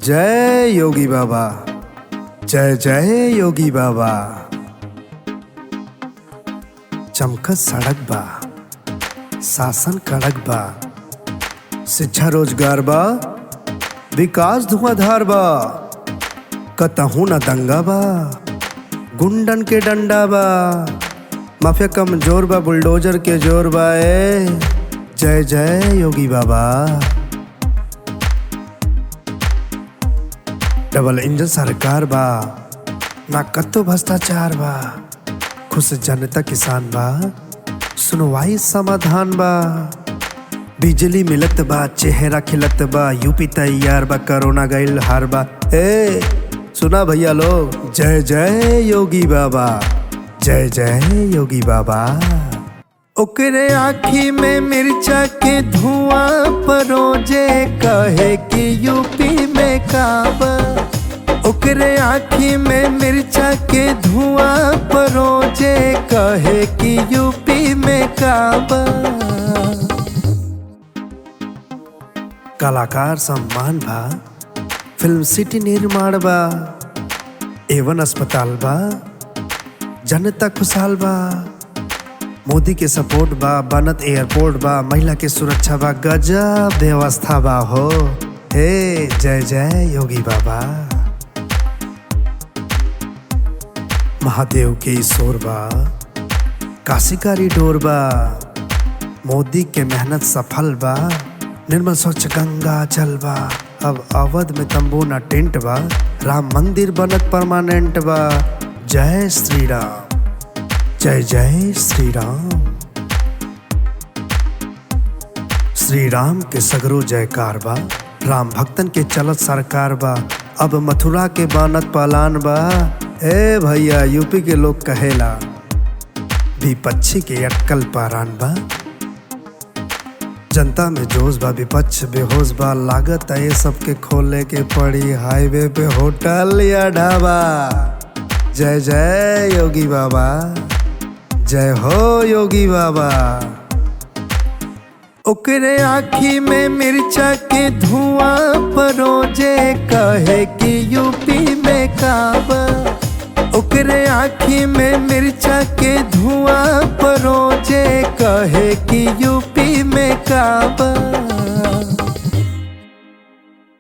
जय योगी बाबा जय जय योगी बाबा चमकत सड़क बा शासन कड़क बा शिक्षा रोजगार बा विकास धुआंधार बा कतहू न दंगा बा गुंडन के डंडा बा माफिया कमजोर बा बुलडोजर के जोर बा ए जय जय योगी बाबा डबल इंजन सरकार बा ना कतो भ्रष्टाचार बा खुश जनता किसान बा सुनवाई समाधान बा बिजली मिलत बा चेहरा खिलत बा यूपी तैयार बा कोरोना गईल हार बा ए सुना भैया लोग जय जय योगी बाबा जय जय योगी बाबा ओकरे आँखी में मिर्चा के धुआं परोजे कहे कि यूपी में काबा ओकरे आँखी में मिर्चा के धुआं परोजे कहे कि यूपी में काबा कलाकार सम्मान बा फिल्म सिटी निर्माण बा एवन अस्पताल बा जनता खुशहाल बा मोदी के सपोर्ट बा बनत एयरपोर्ट बा महिला के सुरक्षा बा गजब व्यवस्था बा हो हे जय जय योगी बाबा महादेव के ईश्वर बा काशी का रिडोर बा मोदी के मेहनत सफल बा निर्मल स्वच्छ गंगा जल बा अब अवध में तंबू ना टेंट बा राम मंदिर बनत परमानेंट बा जय श्री राम जय जय श्री राम श्री राम के सगरो जयकार बा राम भक्तन के चलत सरकार बा अब मथुरा के बानत पालान बा ए भैया यूपी के लोग कहेला विपक्षी के अटकल पारान बा जनता में जोश बा विपक्ष बेहोश बा लागत है सबके खोले के पड़ी हाईवे पे होटल या ढाबा जय जय योगी बाबा जय हो योगी बाबा ओकरे आँखी में मिर्चा के धुआं परोजे कहे कि यूपी में काबा ओकरे आँखी में मिर्चा के धुआं परोजे कहे कि यूपी में काबा